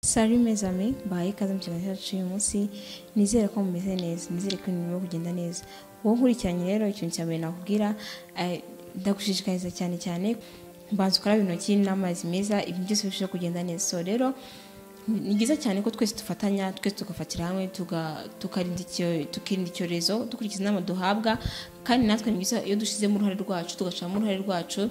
sari mezame baye ikaze mu kiganiro cyacu uyu munsi nizere ko mumeze neza nizere ko ibintu birimo kugenda neza wowe nkurikiranye rero ikintu cya mbere nakubwira eh, ndagushishikariza cyane cyane banza ukaraba intoki n'amazi meza ibintu byose birushaho kugenda neza so rero ni byiza cyane ko twese dufatanya twese tugafatira hamwe tuga- tukarinda icyo- tukirinda icyorezo dukurikiza inama duhabwa kandi natwe ni byiza iyo dushyizemo uruhare rwacu tugashiramo uruhare rwacu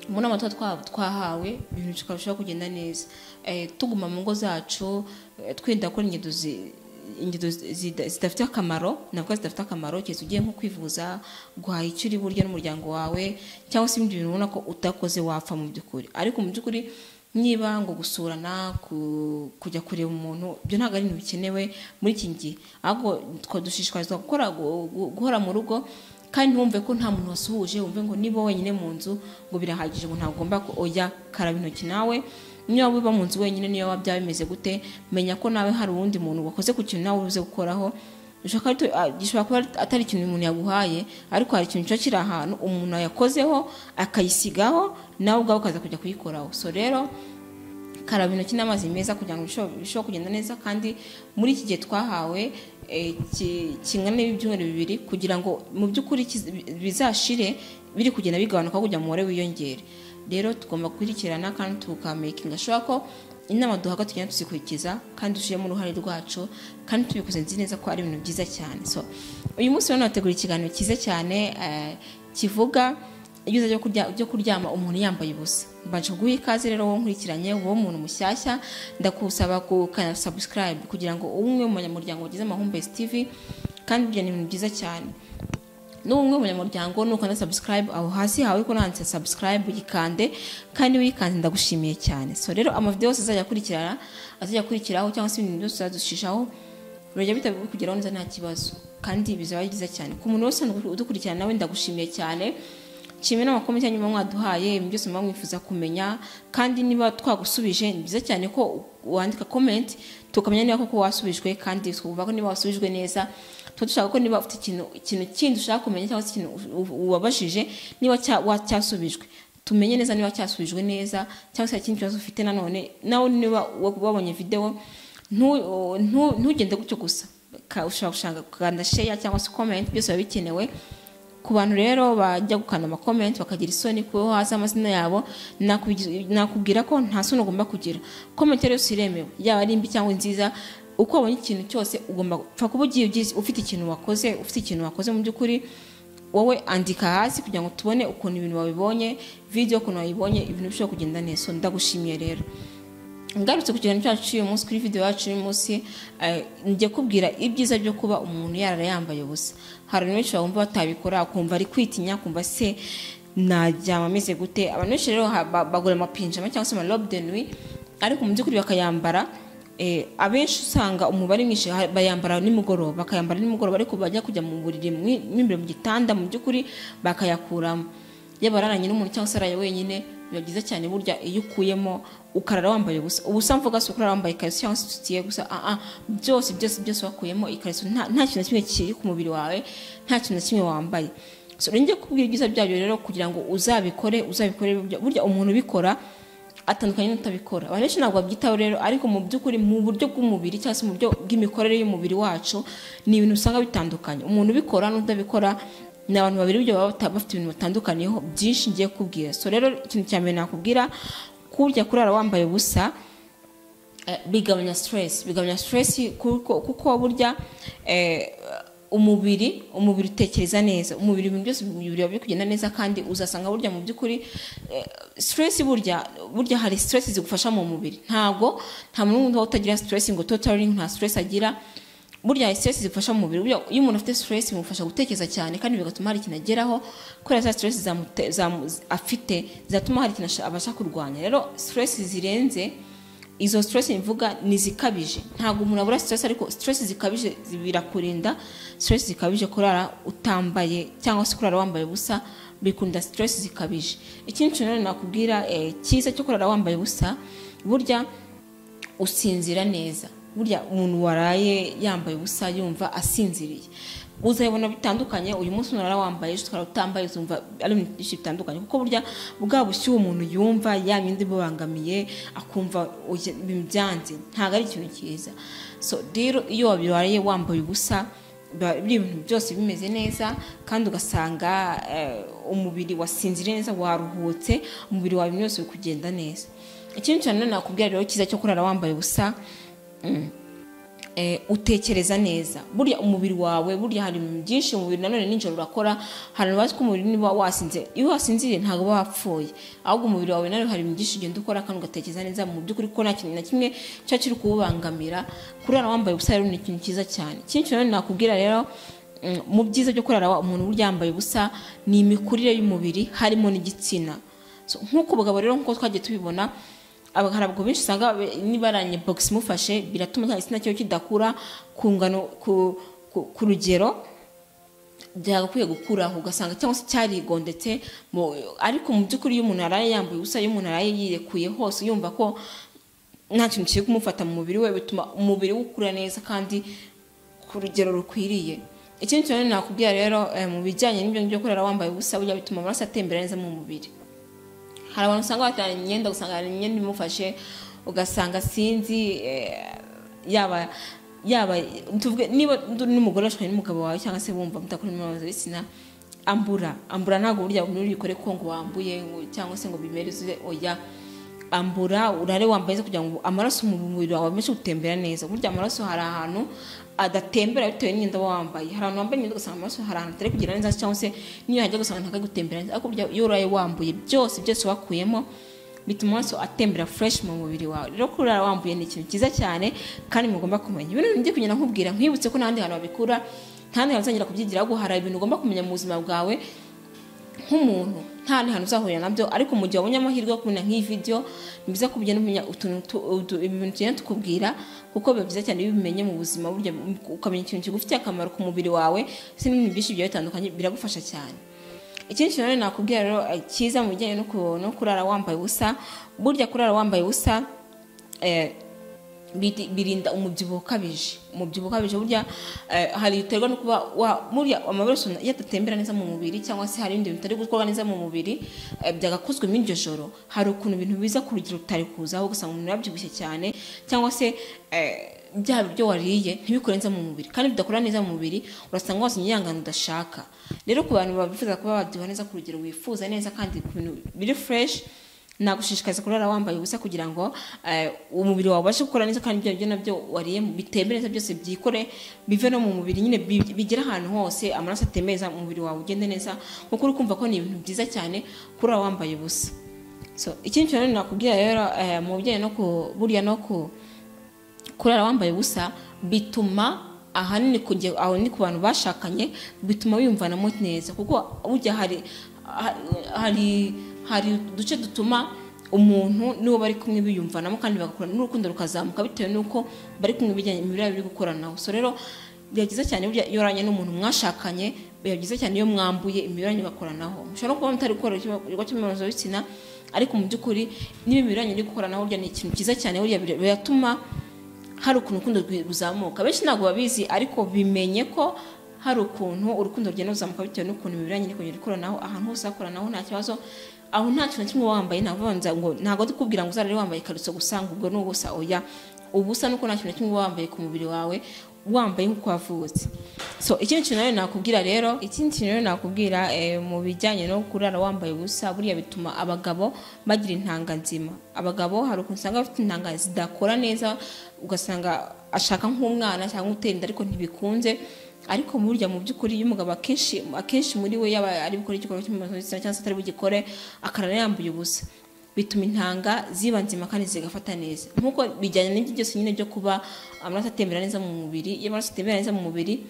mu nama tuba twa- twahawe ibintu bikarushaho kugenda neza Eh, tuguma mu ngo zacu eh, twirinda gukora ingendo zi- ingendo zi- zida- zidafite akamaro navuga zidafite akamaro keretse ugiye nko kwivuza guhaha icyo uri buryo n'umuryango wawe cyangwa se ibindi bintu ubona ko utakoze wapfa mu by'ukuri ariko mu by'ukuri niba ngo gusurana ku- kujya kureba umuntu ibyo ntabwo ari ibintu bikenewe muri iki gihe ahubwo twa dushishikarizwa gukora gu- gu- guhora mu rugo kandi wumve ko nta muntu wasuhuje wumve ngo niba wenyine mu nzu ngo birahagije ngo ntabwo ugomba ko ojya karaba intoki nawe niba wiba mu nzu wenyine niyo waba byaba bimeze gute menya ko nawe hari uwundi muntu wakoze ku kintu nawe uze gukoraho bishobora kuba ari- gishobora kuba atari ikintu umuntu yaguhaye ariko hari ikintu cyo kiri ahantu umuntu yakozeho akayisigaho nawe ubwawe ukaza kujya kuyikoraho so rero karaba intoki n'amazi meza kugira ngo birusheho- birusheho kugenda neza kandi muri iki gihe twahawe eh, ki- kingana n'ibyumweru bibiri kugira ngo mu by'ukuri kiz- bizashire biri kugenda bigabanuka kugira ngo umubare wiyongere rero tugomba gukurikirana kandi tukamekinga ashobora ko inama duhabwa tugenda tuzikurikiza kandi dushyiremo uruhare rwacu kandi tubikoze nzi neza ko ari ibintu byiza cyane so uyu munsi rero nategura ikiganiro cyiza cyane eh, kivuga ibyiza byo kurya byo kuryama umuntu yambaye ubusa mbanje kuguha ikaze rero wowe nkurikiranye wowe umuntu mushyashya ndakusaba gukana subscribe kugira ngo ube umwe mu banyamuryango wagize amahumbezi tv kandi ibyo ni ibintu byiza cyane n'ubu umwe mu banyamuryango nukanda subscribe aho hasi hawe ko nanditse subscribe uyikande kandi uyikanze ndagushimiye cyane so rero amavidewo yose azajya akurikirana azajya akurikiraho cyangwa se ibintu byose uzadushishaho birajya bitabi kugeraho neza nta kibazo kandi bizaba byiza cyane ku muntu wese udukurikirana nawe ndagushimiye cyane kimwe n'amakomenti yanyu muba mwaduhaye ibintu byose muba mwifuza kumenya kandi niba twagusubije ni byiza cyane ko wandika komenti tukamenya niba koko wasubijwe kandi twumva ko niba wasubijwe neza tuba dushaka ko niba ufite ikintu ikintu kindi ushaka kumenya cyangwa se ikintu u- u- wabajije niba cya- wa- cyasubijwe tumenye neza niba cyasubijwe neza cyangwa se hari ikindi kibazo ufite nanone nawe niba wa- wabonye videwo ntu- ntu- ntugende gutyo gusa Ka- ushobora gushaka kuganda sheya cyangwa se komenti byose biba bikenewe ku bantu rero bajya gukanda amakomenti bakagira isoni kubaho hasi amazina yabo nakubi- nakubwira ko nta soni ugomba kugira komenti yose iremewe yaba ari mbi cyangwa nziza uko wabonye ikintu cyose ugomba upfa kuba ugiye ugize- ufite ikintu wakoze ufite ikintu wakoze mu by'ukuri wowe andika hasi kugira ngo tubone ukuntu ibintu wabibonye video ukuntu wayibonye ibintu bishobora kugenda neza so ndagushimiye rero ngarutse ku kiganiro cyacu cy'uyu munsi kuri video yacu y'uyu munsi eh, njya kubwira ibyiza byo kuba umuntu yarara yambaye ubusa hari abantu benshi bumva batabikora kumva ari kwitinya kumva se naryama ameze gute abantu benshi rero ha- ba- bagura amapinjama cyangwa se amarobe de nuit ariko mu by'ukuri bakayambara eh, abenshi usanga umubare mwinshi ha- bayambara nimugoroba bakayambara nimugoroba ariko bajya kujya mu buriri mwi- mo imbere mu gitanda mu by'ukuri bakayakuramo yaba araranye n'umuntu cyangwa se araye wenyine biba byiza cyane burya iyo ukuyemo ukarara wambaye ubusa ubusa mvuga si ukurara wambaye ikariso cyangwa se isutiye gusa ah ah byose byose byose wakuyemo ikariso nta nta kintu na kimwe kiri ku mubiri wawe nta kintu na kimwe wambaye so rero njye kubwira ibyiza byabyo rero kugira ngo uzabikore uzabikore burya- burya umuntu ubikora atandukanye n'utabikora abantu benshi ntabwo babyitaho rero ariko mu by'ukuri mu buryo bw'umubiri cyangwa se mu buryo bw'imikorere y'umubiri wacu ni ibintu usanga bitandukanye umuntu ubikora n'utabikora ni abantu babiri buryo baba bata- bafite ibintu batandukaniyeho byinshi ngiye kubwira so rero ikintu cya mbere nakubwira kurya kurara wambaye ubusa eh, bigabanya stress bigabanya stress kuko, kuko burya eh, umubiri umubiri utekereza neza umubiri ibintu byose mu mubiri biba biri kugenda neza kandi uzasanga burya mu by'ukuri eh, stress burya burya hari stress zigufasha mu mubiri ntabwo nta muntu n'umwe uba utagira stress ngo totally nta stress agira burya hari stress zifasha mu mubiri burya iyo umuntu afite stress bimufasha gutekereza cyane kandi bigatuma hari ikintu ageraho kubera za stress zamute- zamu- afite zatuma hari ikintu asha- abasha kurwanya rero stress zirenze izo stress mvuga ni zikabije ntabwo umuntu abura stress ariko stress zikabije birakurinda stress zikabije kurara utambaye cyangwa se kurara wambaye ubusa bikunda stress zikabije ikindi kintu rero nakubwira eh, cyiza cyo kurara wambaye ubusa burya usinzira neza burya umuntu waraye yambaye ubusa yumva asinziriye uzabona bitandukanye uyu munsi unara wambaye ushobora utambaye uzumva ari ibintu byinshi bitandukanye kuko burya bwa bushyuhe umuntu yumva ya myenda ibubangamiye akumva byanze ntabwo ari ikintu cyiza so rero iyo wabirwariye wambaye ubusa biri ibintu byose bimeze neza kandi ugasanga umubiri wasinziriye neza waruhutse umubiri wawe byose biri kugenda neza ikindi cyane nakubwira rero cyiza cyo kurara wambaye ubusa utekereza neza burya umubiri wawe burya hari byinshi umubiri nanone nijoro urakora hari abazi ko umubiri niba wasinze iyo wasinziriye ntabwo uba wapfuye ahubwo umubiri wawe nanone hari byinshi ugenda ukora kandi ugatekereza neza mu by'ukuri ko nta kintu na kimwe cyo kiri kuwubangamira kurara wambaye ubusa rero ni ikintu cyiza cyane ikindi kintu nakubwira rero mu byiza byo kurara umuntu burya yambaye ubusa ni imikurire y'umubiri harimo n'igitsina nk'uko abagabo rero nk'uko twagiye tubibona hari abagabo benshi usanga nibaranye bogisi imufashe biratuma nta gitsina cyiwe kidakura ku ngano ku rugero byagakwiye gukuraho ugasanga cyangwa se cyarigondetse ariko mu by'ukuri iyo umuntu araye yambaye ubusa iyo umuntu araye yirekuye hose yumva ko nta kintu kiri kumufata mu mubiri we bituma umubiri we ukura neza kandi ku rugero rukwiriye ikindi kintu nakubwira rero mu bijyanye n'ibyo ngibyo kurera wambaye ubusa burya bituma amaraso atembera neza mu mubiri hari abantu usanga bateranye imyenda ugasanga hari imyenda imufashe ugasanga sinzi yaba yaba tuvuge niba n'umugore ashobora n'umugabo wawe cyangwa se wumva mudakora imibonano y'igitsina ambura ambura ntabwo burya buri yikore ko ngo wambuye cyangwa se ngo bimereze oya ambura urare wambaye kugira ngo amaraso mu mubiri wawe abashe gutembera neza burya amaraso hari ahantu adatembera bitewe n'imyenda uba wambaye hari abantu wambaye imyenda ugasanga amaraso hari ahantu atari kugera neza cyangwa se n'iyo hajya gusanga ntabwo gutembera neza ariko iyo uraye wambuye byose byose wakuyemo bituma amaraso atembera fureshi mu mubiri wawe rero kurara wambuye ni ikintu cyiza cyane kandi mugomba kumenya ibintu ngiye kugenda nkubwira nkwibutse ko n'ahandi hantu babikura ntahandi hantu uzongera kubyigira ahubwo hari ibintu ugomba kumenya mu buzima bwawe nk'umuntu nta hantu uzahurira nabyo ariko mu gihe wabonye amahirwe yo kubona nk'iyi video ni byiza ko ugenda umenya utuntu ibintu tugenda tukubwira kuko biba byiza cyane iyo ubimenye mu buzima burya ukamenya ikintu kigufitiye akamaro ku mubiri wawe ndetse n'ibintu byinshi bigiye bitandukanye biragufasha cyane ikindi kintu rero nakubwira rero cyiza mu bijyanye no kurara wambaye ubusa burya kurara wambaye ubusa birinda umubyibuho ukabije umubyibuho ukabije burya hari biterwa no kuba burya amaraso iyo adatembera neza mu mubiri cyangwa se hari ibindi bintu bitari gukorwa neza mu mubiri byagakozwe muri iryo joro hari ukuntu ibintu biza ku rugero tutari kuzaho ugasanga umuntu yabyibushye cyane cyangwa se bya biryo wariye ntibikore neza mu mubiri kandi bidakora neza mu mubiri urasanga wasinye yangana udashaka rero ku bantu bifuza kuba babyibuha neza ku rugero wifuza neza kandi ku bintu biri fureshi nagushishikariza kurara wambaye ubusa kugira ngo umubiri wawe ubashe gukora neza kandi ibyo nabyo nabyo wariye bitembere neza byose byikore bive no mu mubiri nyine bigere ahantu hose amaraso atemeza umubiri wawe ugende neza kuko uri kumva ko ni ibintu byiza cyane kurara wambaye ubusa ikindi kintu nakubwira rero mu bijyanye no burya no kurara wambaye ubusa bituma ahanini aho ni ku bantu bashakanye bituma wiyumvanamo neza kuko ujya hari hari hari uduce dutuma umuntu n'uwo bari kumwe biyumvanamo kandi bagakorana n'urukundo rukazamuka bitewe n'uko bari kumwe bijyanye imibiri biri gukoranaho so rero biba byiza cyane burya iyo uranye n'umuntu mwashakanye biba byiza cyane iyo mwambuye imiberanyo bakoranaho mushobora no kuba mutari gukora igikorwa cy'imibonano y'ibitsina ariko mu by'ukuri niba imiberanyo iri gukoranaho burya ni ikintu cyiza cyane burya biratuma hari ukuntu urukundo ruzamuka benshi ntabwo babizi ariko bimenye ko hari ukuntu urukundo rugenda ruzamuka bitewe n'ukuntu imiberanyo iri kugenda ikoranaho ahantu hose hakoranaho nta kibazo aho nta kintu kimwe wambaye ntavanze ngo ntabwo tukubwira ngo uzarare wambaye ikariso gusa ngo ubwo ni ubusa oya ubusa nuko nta kintu kimwe wambaye ku mubiri wawe wambaye nk'uko wavutse so ikindi kintu rero nakubwira rero ikindi kintu rero nakubwira mu bijyanye no kurara wambaye ubusa buriya bituma abagabo bagira intanga nzima abagabo hari ukuntu usanga bafite intanga zidakora neza ugasanga ashaka nk'umwana cyangwa utera inda ariko ntibikunze ariko burya mu by'ukuri iyo umugabo akenshi akenshi muri we yaba ari gukora igikorwa cy'imibonano mpuzabitsina cyangwa se atari bugikore akarara yambuye ubusa bituma intanga ziba nzima kandi zigafata neza nk'uko bijyanye n'ibyo byose nyine byo kuba amaraso atembera neza mu mubiri iyo amaraso atembera neza mu mubiri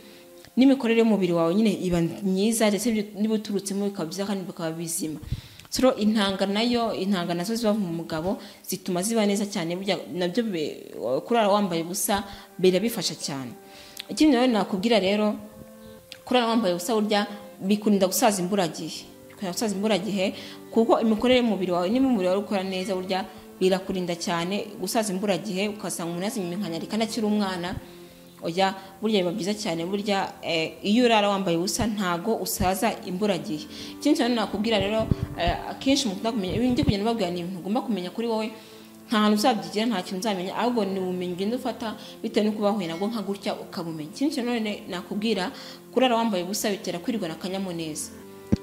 n'imikorere y'umubiri wawe nyine iba myiza ndetse niba uturutsemo bikaba byiza kandi bikaba bizima so intanga nayo intanga nazo ziba mu mugabo zituma ziba neza cyane nabyo kurara wambaye ubusa birabifasha cyane ikindi nawe nakubwira rero kurara wambaye ubusa burya bikurinda gusaza imburagihe bikurinda gusaza imburagihe kuko imikorere y'umubiri wawe niba umubiri wawe ukora neza burya birakurinda cyane gusaza imburagihe ugasanga umuntu yaziminkanya ariko anakiri umwana ujya burya biba byiza cyane burya iyo urara wambaye ubusa ntago usaza imburagihe ikindi cyane nakubwira rero akenshi mukunda kumenya ibindi kugenda babwira ni ibintu ugomba kumenya kuri wowe nta hantu uzabyigira nta kintu uzamenya ahubwo ni ubumenyi ugenda ufata bitewe n'uko bahuye nabwo nka gutya ukabumenya ikindi kintu none nakubwira kurara wambaye ubusa bitera kwirwana akanyamuneza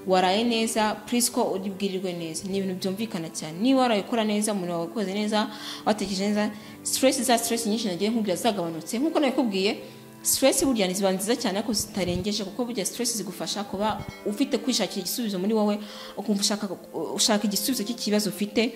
waraye neza purisi ko uribwirirwe neza ni ibintu byumvikana cyane niba waraye ukora neza umuntu wawe wakoze neza watekereje neza siteresi za siteresi nyinshi nagiye nkubwira zagabanutse nk'uko nabikubwiye siteresi burya ziba nziza cyane ariko zitarengeje kuko burya siteresi zigufasha kuba ufite kwishakira igisubizo muri wowe ukumva ushaka igisubizo cy'ikibazo ufite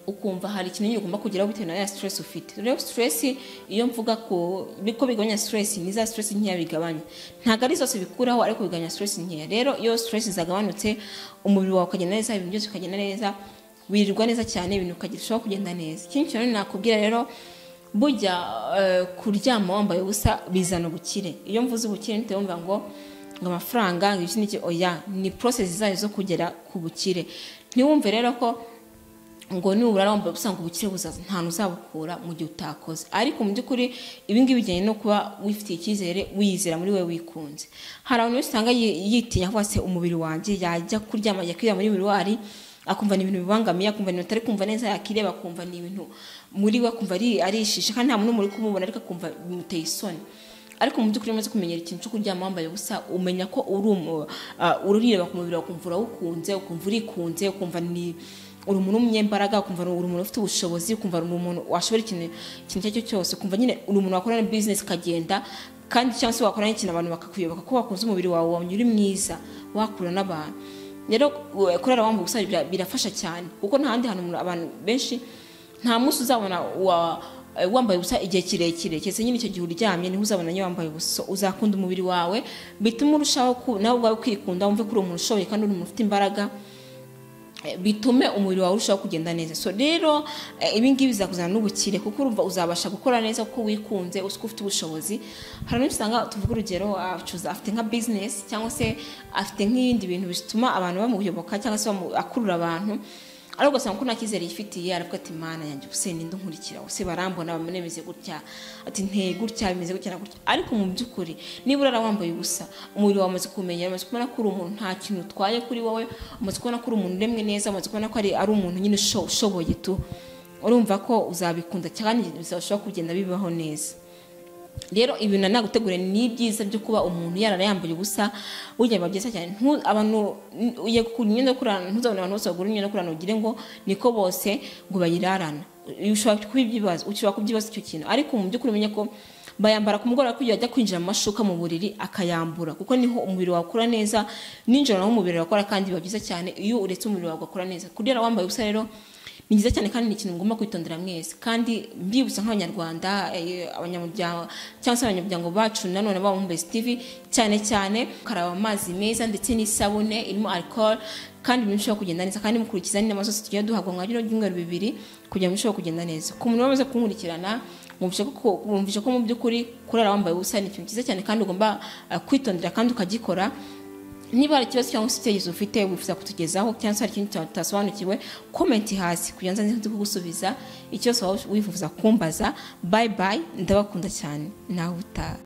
ukumva hari ikintu ugomba kugeraho bitewe na ya stress ufite rero stress iyo mvuga ko biko bigabanya stress ni za stress nkeya bigabanya ntabwo ari zose bikuraho ariko bigabanya stress nkeya rero iyo stress zagabanutse umubiri wawe ukagenda neza ibintu byose ukagenda neza wirirwa neza cyane ibintu ukagerwaho kugenda neza ikindi kintu nakubwira rero burya kuryama wambaye ubusa bizana ubukire iyo mvuze ubukire ntite wumva ngo amafaranga oya ni process zayo zo kugera ku bukire ntiwumve rero ko ngo nubura wambaye usanga ubukire buzaza nta uzabukura mu gihe utakoze ariko mu by'ukuri ibingibi bijyanye no kuba wifitiye icyizere wiyizera muri we wikunze hari abantu benshi usanga yitinya cyangwa se umubiri wanjye yajya kuryama ajya kwirya muri miruwari akumva ni ibintu bibangamiye akumva ni ibintu atari kumva neza yakireba akumva ni ibintu muri we akumva arishishe kandi nta muntu n'umwe uri kumubona ariko akumva bimuteye isoni ariko mu by'ukuri umaze kumenyera ikintu cyo kuryama wambaye ubusa umenya ko urireba ku mubiri ukumva urawukunze ukumva urikunze ukumva ni uri umuntu w'umunyembaraga ukumva uri umuntu ufite ubushobozi ukumva uri umuntu washobora ikintu icyo ari cyo cyose ukumva nyine uri umuntu wakorana na bizinesi ukagenda kandi cyangwa se wakora n'ikintu abantu bakakuyoboka ko wakunze umubiri wawe wabonye uri mwiza wakura n'abantu rero kurara wambaye ubusa birafasha cyane kuko nta handi hantu abantu benshi nta munsi uzabona wambaye ubusa igihe kirekire keretse nyine icyo gihe uryamye niho uzabona nyine wambaye ubusa uzakunda umubiri wawe bituma urushaho nawe ubwawe kwikunda wumve ko uri umuntu ushoboye kandi uri umuntu ufite imbaraga bitume umubiri wawe urushaho kugenda neza so rero ibingibi bizakuzana n'ubukire kuko urumva uzabasha gukora neza kuko wikunze uzi ko ufite ubushobozi hari n'icyo usanga tuvuga urugero afite nka bizinesi cyangwa se afite nk'ibindi bintu bituma abantu bamuyoboka cyangwa se akurura abantu ariko ugasanga ko nta cyizere yifitiye aravuga ati mana yanjye ubuse ninde unkurikira ubuse barambona bameze gutya ati nteye gutya bimeze gutya na gutya ariko mu by'ukuri niba urara wambaye ubusa umubiri wawe umaze kumenyera umaze kubona ko uri umuntu nta kintu utwaye kuri wowe umaze kubona ko uri umuntu uremwe neza umaze kubona ko ari umuntu nyine ushoboye tu urumva ko uzabikunda cyane bizashobora kugenda bibaho neza rero ibintu nagutegure ni byiza byo kuba umuntu yarara yambaye ubusa burya biba byiza cyane abantu imyenda yo kurarana ntuzabone abantu bose bagura imyenda yo kurarana ugire ngo niko bose ngo bayirarana ushobora kubyibaza ushobora kubyibaza icyo kintu ariko mu by'ukuri umenye ko bayambara ku mugoroba kugira ajya kwinjira mu mashuka mu buriri akayambura kuko niho umubiri wawe ukora neza ninjoro naho umubiri wawe ukora kandi biba byiza cyane iyo uretse umubiri wawe ugakora neza kugira wambaye ubusa rero ni byiza cyane kandi ni ikintu mugomba kwitondera mwese kandi mbibutsa nk'abanyarwanda abanyamuryango cyangwa se abanyamuryango bacu nanone baba muri TV cyane cyane karaba amazi meza ndetse n'isabune irimo alcohol kandi birushaho kugenda neza kandi mukurikiza n'inama zose tugiye duhabwa mu mwanya w'ibyumweru bibiri kugira ngo birusheho kugenda neza ku muntu wamaze kunkurikirana mwumvishe ko mu by'ukuri kurara wambaye ubusa ni ikintu cyiza cyane kandi ugomba kwitondera kandi ukagikora niba hari ikibazo cyangwa se icyerekezo ufite wifuza kutugezaho cyangwa se hari ikindi tutasobanukiwe komenti hasi kugira ngo nze kugusubiza ikibazo waba wifuza kumbaza bayi bayi ndabakunda cyane nawe utaha